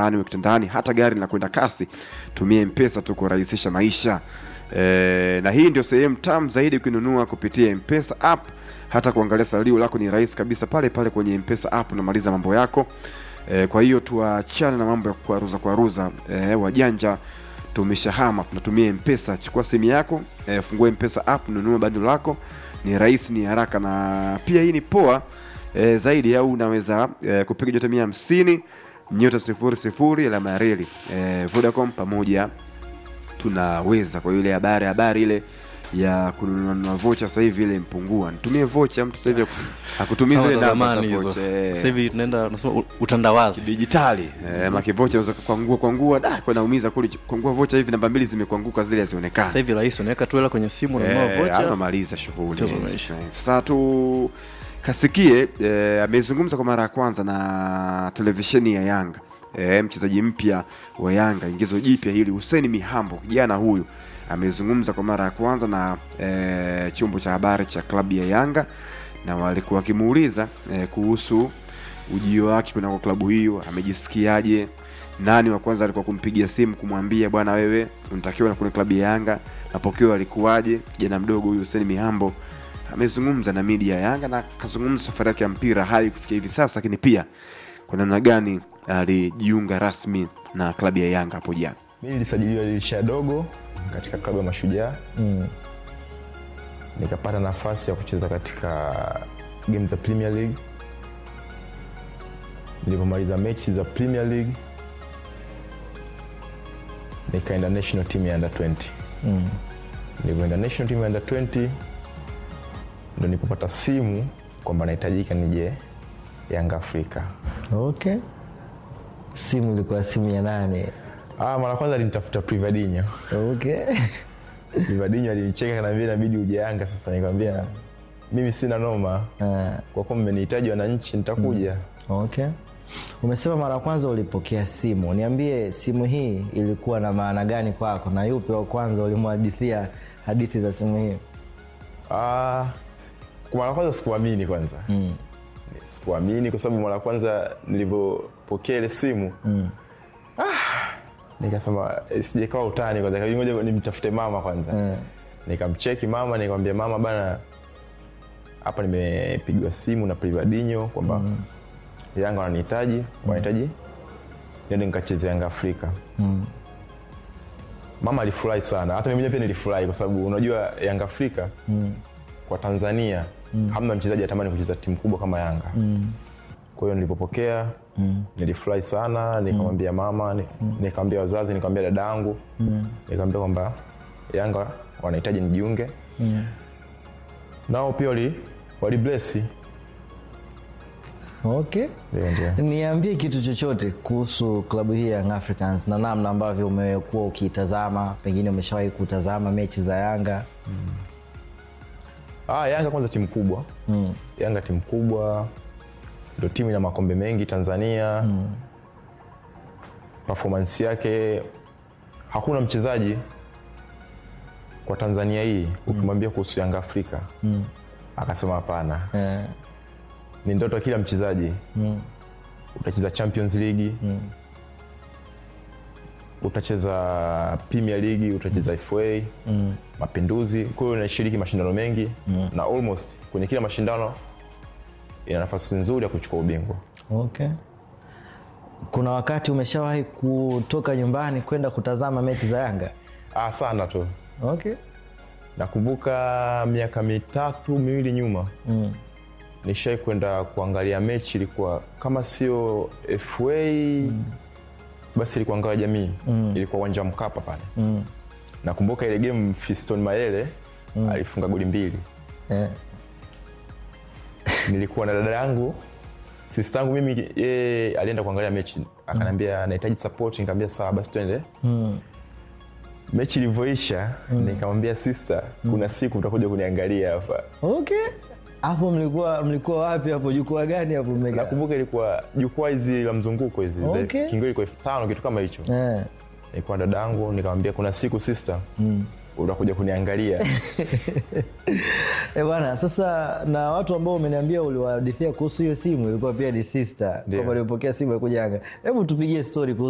mtaani uwe kitandani hata gari linakwenda kasi tumia mpesa tu kurahisisha maisha e, na hii ndio sehemu tamu zaidi ukinunua kupitia mpesa app hata kuangalia salio lako ni rahisi kabisa pale pale kwenye mpesa app unamaliza mambo yako e, kwa hiyo tuachane na mambo ya kuaruza kuaruza e, wajanja tumeshahama tunatumia mpesa chukua simu yako e, fungue mpesa app nunua bando lako ni rahisi ni haraka na pia hii ni poa e, zaidi au unaweza e, kupiga nyota mia hamsini nyota sifuri sifuri alama ya reli e, vodacom pamoja tunaweza kwa ile habari habari ile ya kununua vocha sasa hivi ile mpungua nitumie vocha mtu sasa hivi akutumia Sawa zile za namba za zamani hizo vocha eh sasa hivi tunaenda unasema u- utandawazi dijitali eh, makivocha unaweza kuangua kuangua da kwa naumiza kule kuangua vocha hivi namba mbili zimekuanguka zile sasa hazionekani hivi rahisi unaweka tu hela kwenye simu unanunua Eh, vocha anamaliza shughuli Mchezo umeisha. Eh, sasa tu kasikie eh, amezungumza kwa mara ya kwanza na televisheni ya Yanga eh, mchezaji mpya wa Yanga ingizo jipya hili Hussein Mihambo kijana huyu amezungumza kwa mara ya kwanza na eh, chombo cha habari cha klabu ya Yanga na walikuwa wakimuuliza eh, kuhusu ujio wake kunako klabu hiyo amejisikiaje nani wa kwanza alikuwa kumpigia simu kumwambia bwana wewe unatakiwa na kwenye klabu ya Yanga mapokeo alikuwaje kijana mdogo huyu Hussein Mihambo amezungumza na media ya Yanga na akazungumza safari yake ya mpira hadi kufikia hivi sasa lakini pia kwa namna gani alijiunga rasmi na klabu ya Yanga hapo jana mi nilisajiliwa dirisha dogo katika klabu ya mashujaa Mm. nikapata nafasi ya kucheza katika game za premier league nilivyomaliza mechi za premier league nikaenda national team ya under 20 Mm. nilivyoenda national team ya under 20 ndo nilipopata simu kwamba nahitajika nije yanga afrika Okay. Simu ilikuwa simu ya nane. ah, mara kwanza alinitafuta privadinho Okay. privadinho alinicheka kanaambia inabidi uje yanga sasa nikamwambia mimi sina noma Ah, kwa kuwa mmenihitaji wananchi nitakuja okay. Umesema mara ya kwanza ulipokea simu. Niambie simu hii ilikuwa na maana gani kwako na yupi wa kwanza ulimhadithia hadithi za simu hii? Ah, kwa mara kwanza sikuamini kwanza Mm. sikuamini kwa sababu mara kwanza nilivyopokea ile simu Mm. nikasema eh, sijakawa utani kwanza ikabidi ngoja nimtafute mama kwanza Eh. nikamcheki mama nikamwambia mama bana hapa nimepigwa simu na privadinho kwamba yanga wananihitaji wanahitaji niende nikacheze yanga afrika Mm. mama alifurahi sana hata mimi mwenyewe pia nilifurahi kwa sababu unajua yanga afrika Mm. kwa tanzania hamna mchezaji atamani kucheza timu kubwa kama yanga Mm. kwa hiyo nilipopokea Mm. nilifurahi sana nikamwambia mama ni- nikamwambia wazazi nikamwambia dada yangu Mm. nikamwambia kwamba yanga wanahitaji nijiunge Mm. nao pia wali waliblesi Okay. ndio ndio Niambie kitu chochote kuhusu klabu hii ya Young Africans na namna ambavyo umekuwa ukiitazama, pengine umeshawahi kutazama mechi za Yanga. ah, yanga kwanza timu kubwa Mm. yanga timu kubwa ndo timu ina makombe mengi tanzania mm. performance yake hakuna mchezaji kwa tanzania hii ukimwambia kuhusu yanga afrika Mm. akasema hapana Eh. ni ndoto ya kila mchezaji Mm. utacheza champions league Mm. utacheza premier league utacheza fa Mm. mapinduzi kwa hiyo unashiriki mashindano mengi mm. na almost kwenye kila mashindano ina nafasi nzuri ya kuchukua ubingwa Okay. Kuna wakati umeshawahi kutoka nyumbani kwenda kutazama mechi za Yanga? ah, sana tu Okay. nakumbuka miaka mitatu miwili nyuma Mm. nishai kwenda kuangalia mechi ilikuwa kama sio fa mm. basi ilikuwa ngao ya jamii mm. ilikuwa uwanja wa mkapa pale Mm. nakumbuka ile game fiston mayele mm. alifunga goli mbili Eh. nilikuwa na dada yangu sistangu mimi yeye alienda kuangalia mechi akaniambia nahitaji support nikamwambia sawa basi twende Mm. mechi ilivyoisha nikamwambia sister kuna siku utakuja kuniangalia hapa Okay. Hapo mlikuwa mlikuwa wapi hapo? Jukwaa gani hapo mmekaa? nakumbuka ilikuwa jukwaa hizi la mzunguko hizi Okay. okay. kingo ilikuwa elfu tano kitu kama hicho Eh. nilikuwa na dada yangu nikamwambia kuna siku sister Mm. utakuja kuniangalia Eh bwana, sasa na watu ambao umeniambia uliwahadithia kuhusu hiyo simu ilikuwa pia ni sister, Ndio. kwamba ulipokea simu ya kuja Yanga. Hebu tupigie story kuhusu